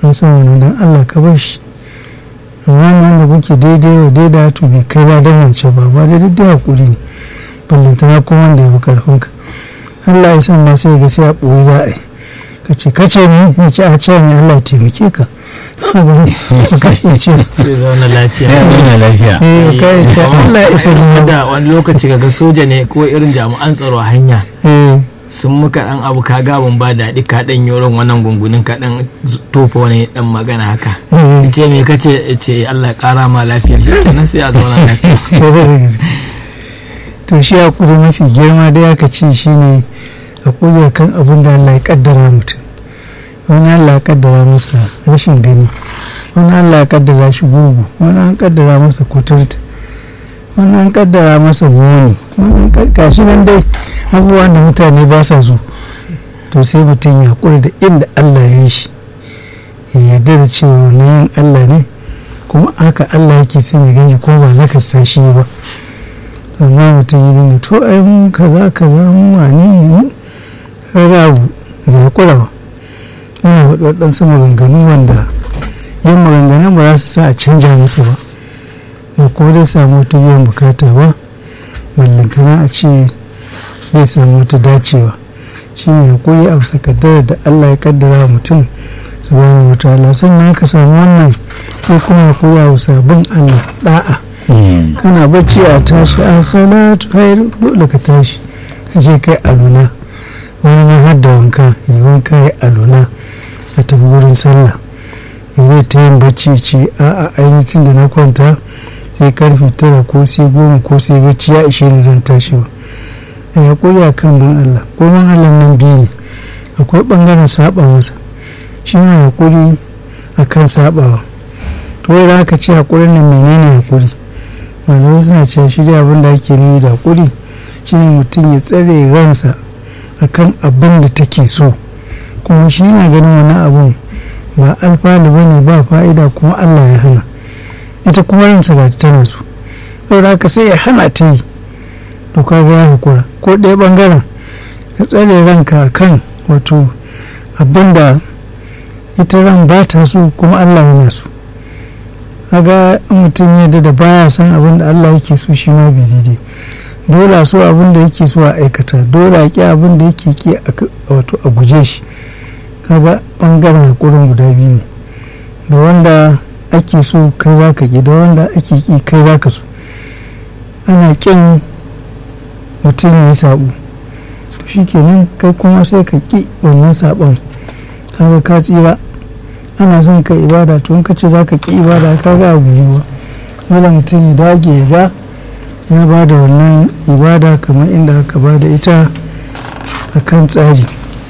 an san wani don allah ka bar shi amma nan da kuke daidai da daidai to bai kai ba don wance ba ba daidai da hakuri ne ballantana kuma wanda ya fi karfinka allah ya san ma sai ga sai a ɓoye za a yi ka ce ka ce ni ya ce a ce ni allah ya taimake ka ka iya ce zai zauna lafiya ya nuna lafiya eh ka iya ce allah ya isa ni da wani lokaci kaga soja ne ko irin jami'an tsaro a hanya eh sun muka dan abu ka gabin ba daɗi ka dan yoron wannan gungunin ka dan tofa wani dan magana haka eh ce me kace ce Allah ya kara ma lafiya sannan sai a zauna lafiya kwarai da gaske. to shi hakuri mafi girma da aka ce shi ne hakuri a kan abin da Allah ya kaddara mutum wani Allah ya kaddara masa rashin gani wani Allah ya kaddara shi gugu wani an kaddara masa kuturta wani an kaddara masa muni wani an kad- gashi nan dai abubuwan da mutane ba sa so to sai mutum ya hakuri da inda Allah ya yi shi ya yarda da cewa na yin Allah ne kuma haka Allah yake son ya gani ko ba na kasa shi ba amma mutum yi dinga to ai mun kaza kaza mun wane ne mu kaga abu da ya kurawa yana faɗi waɗansu maganganu wanda yin maganganun ba za su sa a canja masa ba ba kuma zai samu wata biyan bukata ba ballantana a ce zai samu wata dacewa shi ne hakuri a bisa kaddara da Allah ya kaddara wa mutum subhanahu wa ta'ala sannan ka samu wannan sai kuma hakuri a bisa bin Allah da'a Mm. kana bacci a tashi a salatu hayar dole ka tashi ka je kai alula wani ma har da wanka yi wanka ya alula a tafi wurin sallah ya zai ta yin bacci ce a a ainihin da na kwanta sai karfe tara ko sai goma ko sai bacci ya ishe ni zan tashi ba ya hakuri a kan bin Allah ko bin Allah nan biyu ne akwai bangaren saba masa shi ma hakuri a kan sabawa to wai da aka ce hakurin nan menene hakuri malamai suna cewa shi da abin da ake nuni da hakuri shine mutum ya tsare ransa akan abin da take so kuma shi yana ganin wani abun ba alfanu ba ne ba fa'ida kuma allah ya hana ita kuma ransa ba tana so saboda haka sai ya hana ta yi to kaga ya hakura ko ɗaya ɓangaren ka tsare ranka kan wato abin da ita ran ba ta so kuma allah yana so kaga in mutum ya da baya son abin da Allah yake so shi ma bai daidai dole a so abin da yake so a aikata dole a ki abin da yake ki a- wato a guje shi kaga bangaren hakurin guda biyu ne da wanda ake so kai za ka ki da wanda ake ki kai za ka so ana kin mutum ya yi sabo to shi kenan kai kuma sai ka ki wannan sabon kaga ka tsira ana son ka ibada to in ka ce za ka ki ibada ka ga abu yi ba dole mutum ya dage ya ga ya ba da wannan ibada kamar inda aka ba da ita a kan tsari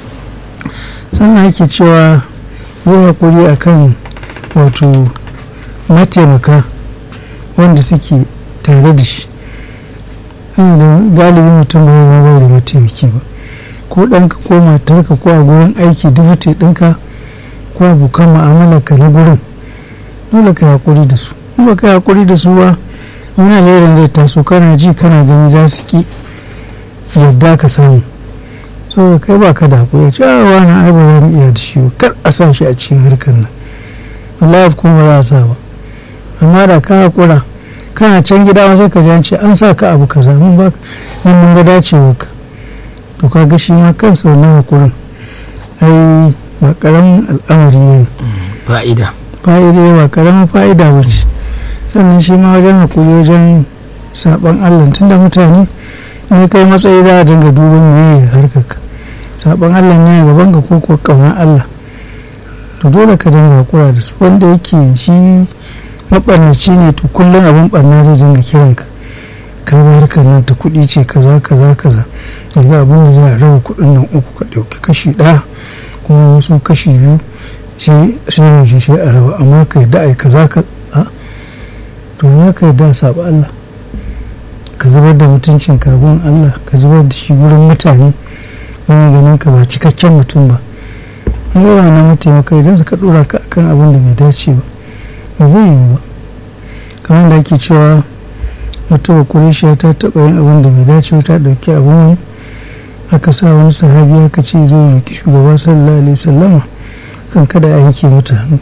sannan ake cewa yi haƙuri a kan wato mataimaka wanda suke tare da shi hanyar da galibi mutum ba ya zama da mataimaki ba ko ɗanka ko matarka ko a gurin aiki dubuti ɗinka ko abokan mu'amalarka na gurin dole ka yi haƙuri da su in ba ka yi haƙuri da su ba wani alherin zai taso kana ji kana gani za su ki yadda ka samu so kai ba ka da haƙuri ce a wani ai ba za mu iya da shi ba kar a sa shi a cikin harkar nan wallahi kuma ba za a sa ba amma da ka haƙura kana can gida wasu ka ji an ce an sa ka abu kaza mun ba mun mun ga dacewar ka to ka ga shi ma kansa wannan haƙurin ai ba ƙaramin al'amari ne fa'ida fa'ida ba ƙaramin fa'ida ba ce sannan shi ma wajen haƙuri wajen saɓon allah tunda mutane ne kai matsayi za a dinga duban me harkarka saɓon allah ne gaban ka ko ko ƙaunar allah to dole ka dinga haƙura da su wanda yake shi maɓarnaci ne to kullum abin ɓarna zai dinga kiranka ka ga harkar nan ta kuɗi ce kaza kaza kaza yanzu abin da za a raba kuɗin nan uku ka ɗauki kashi ɗaya kuma wasu kashi biyu sai sai mu ji sai a raba amma ka yadda ai kaza ka a to ya ka yadda saba Allah ka zubar da mutuncin kagon Allah ka zubar da shi wurin mutane wani ganin ka ba cikakken mutum ba an gaba na mataimaka idan suka dora ka akan abin da bai dace ba ba zai yiwu ba kamar da ake cewa wata bakurishiya ta taɓa yin abin da bai dace ba ta ɗauki abin wani aka sa wani sahabi aka ce zo roki shugaba sallallahu alaihi wasallama kan kada a yanke mata